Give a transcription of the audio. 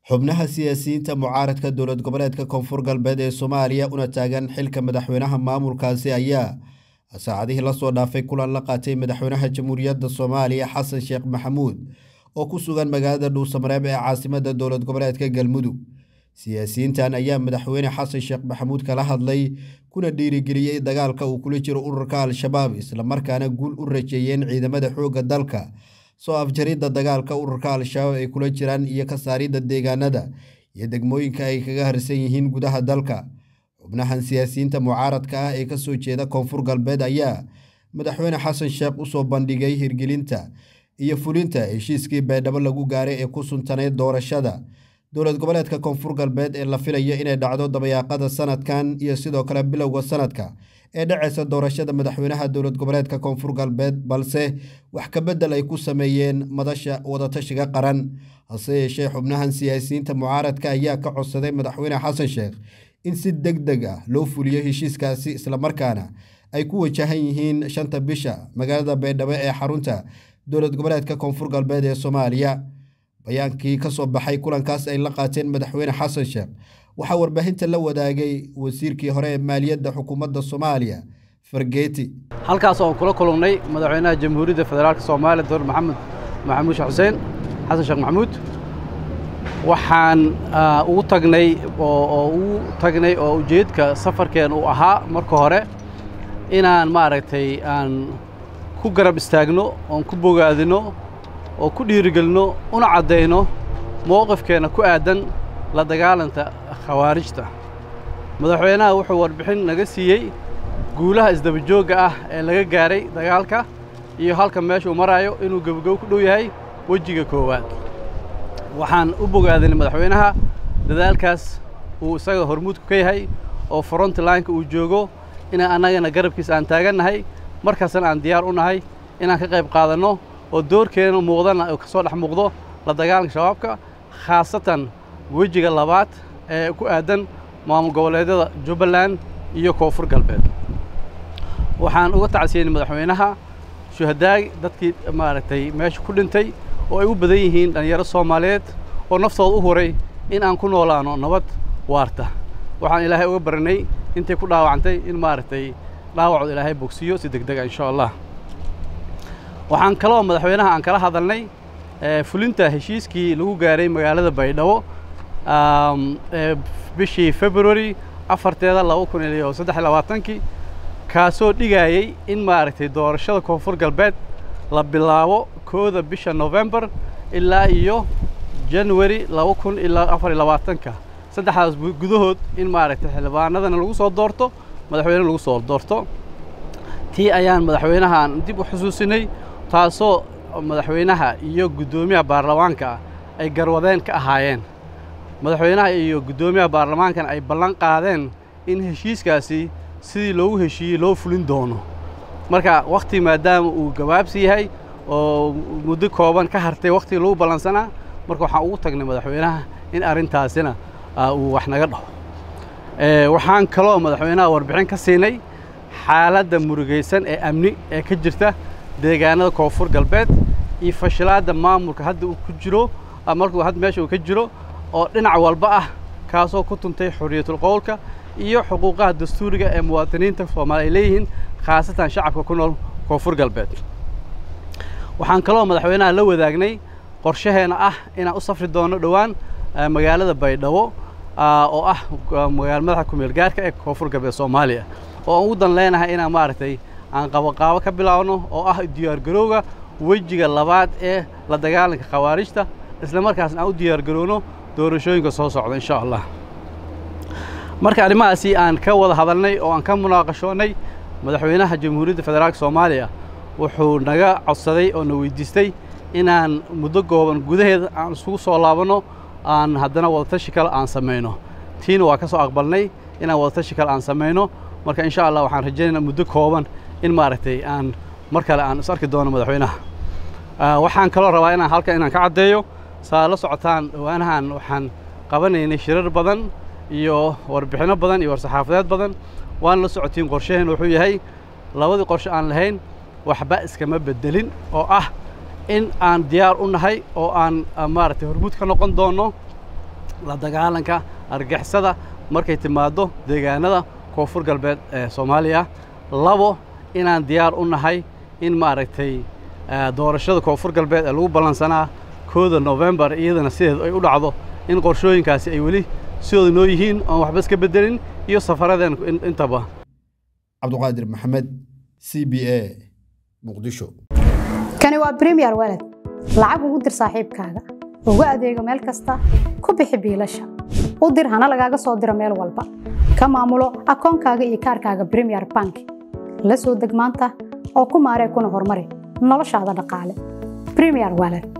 xubnaha siyaasiyiinta mucaaradka dowlad goboleedka koonfur galbeed ee soomaaliya una taagan xilka madaxweynaha maamulkaasi ayaa saacadihii lasoo dhaafay kulan la qaatay madaxweynaha jamhuuriyadda soomaaliya xasan sheekh maxamuud oo ku sugan magaalada dhuusamareeb ee caasimadda dowlad goboleedka galmudug siyaasiyiintan ayaa madaxweyne xasan sheekh maxamuud kala hadlay kuna dhiirigeliyey dagaalka uu kula jiro ururka al-shabaab islamarkaana guul u rajeeyeen ciidamada xoogga dalka soo afjaridda dagaalka ururka al-shabaab ay kula jiraan iyo ka saaridda deegaanada iyo degmooyinka ay kaga harsan yihiin gudaha dalka xubnahan siyaasiyiinta mucaaradka ah ee kasoo jeeda koonfur galbeed ayaa madaxweyne xasan sheekh usoo bandhigay hirgelinta iyo fulinta heshiiskii baydhabo lagu gaaray ee ku suntaneyd doorashada dowlad goboleedka koonfur galbeed ee la filayo inay dhacdo dabayaaqada sanadkan iyo sidoo kale bilowga sanadka ee dhaceysa doorashada madaxweynaha dowlad goboleedka koonfur galbeed balse wax kabedel ay ku sameeyeen madasha wadatashiga qaran hase yeeshee xubnahan siyaasiyiinta mucaaradka ayaa ka codsaday madaxweyne xasan sheekh in si deg deg ah loo fuliyo heshiiskaasi islamarkaana ay ku wajahan yihiin shanta bisha magaalada baydhabo ee xarunta dowlad goboleedka koonfur galbeed ee soomaaliya bayaankii ka soo baxay kulankaas ay la qaateen madaxweyne xasan sheekh waxaa warbaahinta la wadaagay wasiirkii hore ee maaliyadda xukuumadda soomaaliya fargeeti halkaas oon kula kulannay madaxweynaha jamhuuriyadda federaalk soomaaliya doctor maxamed maxamuud sheekh xuseen xasan sheekh maxamuud waxaan ugu tagnay oo ugu tagnay oo ujeedka safarkeen uu ahaa marka hore inaan maaragtay aan ku garab istaagno oon ku bogaadino oo ku dhiirigelino una caddayno mowqifkeenna ku aaddan la dagaalanta khawaarijta madaxweynaha wuxuu warbixin naga siiyey guulaha isdabajoogga ah ee laga gaaray dagaalka iyo halka meesha uu maraayo inuu gebogebo ku dhow yahay wejiga koowaad waxaan u bogaadinay madaxweynaha dadaalkaas uu isaga hormuudku ka yahay oo frontlineka uu joogo inaan annagana garabkiisa aan taagannahay markaasna aan diyaar u nahay inaan ka qayb qaadanno oo doorkeena muuqdana ka soo dhex muuqdo la dagaalanka shabaabka khaasatan wejiga labaad ee ku aaddan maamul goboleedyada jubbaland iyo koonfur galbeed waxaan uga tacsiyenay madaxweynaha shuhadaag dadkii maaragtay meesha ku dhintay oo ay u badan yihiin dhallinyaro soomaaliyeed oo naftooda u huray in aan ku noolaano nabad waarta waxaan ilaahay uga baranay intay ku dhaawacantay in maaragtay dhaawacooda ilaahay bogsiyo si deg dega insha allah waxaan kaloo madaxweynaha aan kala hadalnay fulinta heshiiskii lagu gaaray magaalada baydhabo bishii february afarteeda laba kun iyo saddex iyo labaatankii kaasoo dhigayey in maaragtay doorashada koonfur galbeed la bilaabo kooda bisha novembar ilaa iyo january laba kun ilaa afar iyo labaatanka saddexdaas gudahood in maaragtay xildhibaanadana lagu soo doorto madaxweyne lagu soo doorto tii ayaan madaxweynahaan dib u xusuusinay taasoo madaxweynaha iyo guddoomiyaha baarlamaanka ay garwadeen ka ahaayeen madaxweynaha iyo guddoomiyaha baarlamaankana ay ballan qaadeen in heshiiskaasi sidii loogu heshiiyey loo fulin doono marka wakhti maadaama uu gabaabsi yahay oo muddo kooban ka hartay wakhtigii lagu ballansanaa marka waxaan ugu tagnay madaxweynaha in arrintaasina uu wax naga dhaho waxaan kaloo madaxweynaha warbixin ka siinay xaaladda murugaysan ee amni ee ka jirta deegaanada koonfur galbeed iyo fashilaadda maamulka hadda uu ku jiro markuu hadda meesha uu ka jiro oo dhinac walba ah kaasoo ku tuntay xorriyatul qowlka iyo xuquuqaha dastuuriga ee muwaadiniinta soomaali ay leeyihiin khaasatan shacabka ku nool koonfur galbeed waxaan kaloo madaxweynaha la wadaagnay qorshaheenna ah inaan u safri doono dhowaan magaalada baydhabo oo ah magaala madaxa kumeel gaarka ee koonfur galbeed soomaaliya oo aan ugu dan leenahay inaan maaragtay aan qaboqaabo ka bilaabno oo ah diyaargarowga wejiga labaad ee la dagaalanka khawaarijta isla markaasna aan u diyaargarowno doorashooyinka soo socda insha allah marka arrimahaasi aan ka wada hadalnay oo aan ka munaaqashoonnay madaxweynaha jamhuuriyadda federaalk soomaaliya wuxuu naga codsaday oo na weydiistay inaan muddo gooban gudaheeda aan isugu soo laabanno aan haddana wadatashi kale aan samayno tiina waa ka soo aqbalnay inaan wadatashi kale aan samayno marka insha allah waxaan rajaynaynaa muddo kooban in maaragtay aan mar kale aan is arki doono madaxweynaha waxaan kaloo rabaa inaan halkan inaan ka caddeeyo saa la socotaan dhowaanahan waxaan qabanaynay shirar badan iyo warbixinno badan iyo war-saxaafadeed badan waan la socotiin qorshaheen wuxuu yahay labadii qorshe aan lahayn waxba iskama beddelin oo ah in aan diyaar u nahay oo aan maaragtay hormuud ka noqon doonno la dagaalanka argixisada markay timaaddo deegaanada koonfur galbeed ee soomaaliya labo inaan diyaar u nahay in maaragtay doorashada koonfur galbeed ee lagu ballansanaa kooda novembar iyadana sideed ay u dhacdo in qorshooyinkaasi ay weli sidooda noo yihiin oon waxba iska beddelin iyo safaradeen intaba cabduqaadir maxamed c b a muqdisho kani waa bremiyer waled lacag ugu dir saaxiibkaaga ugu adeego meel kasta ku bixi biilasha u dir hana lagaaga soo diro meel walba ka maamulo akoonkaaga iyo kaarkaaga bremiyer bank la soo deg maanta oo ku maaree kuna horumari noloshaada dhaqaale bremiyer waled